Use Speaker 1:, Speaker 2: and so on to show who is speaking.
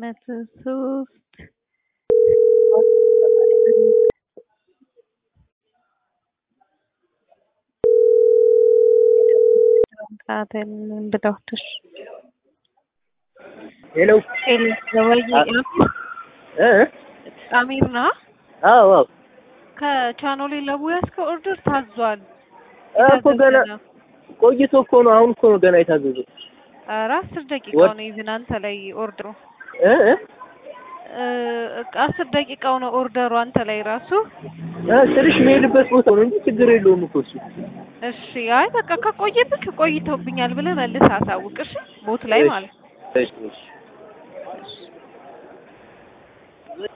Speaker 1: መቶ ሶስት ብለውትሽ
Speaker 2: ሄሎ
Speaker 1: ወይ
Speaker 2: እ
Speaker 1: አሚር ነው
Speaker 2: አዎ አዎ
Speaker 1: ከቻኖሌ ለቡያ እስከ ኦርደር ታዟል።
Speaker 2: እኮ ገና ቆይቶ እኮ ነው። አሁን እኮ ነው ገና የታዘዘው።
Speaker 1: ኧረ አስር ደቂቃው
Speaker 2: ወድ-
Speaker 1: ነው ኢቭን አንተ ላይ ኦርደሩ
Speaker 2: እ እ
Speaker 1: እ አስር ደቂቃው ነው ኦርደሩ አንተ ላይ ራሱ።
Speaker 2: እ ስልሽ የምሄድበት ቦታ ነው እንጂ ችግር የለውም እኮ እሱ።
Speaker 1: እሺ አይ በቃ ከቆየብክ ቆይተውብኛል ብለህ መልስ አሳውቅ። እሺ ቦት ላይ ማለት ነው።
Speaker 2: እሺ እሺ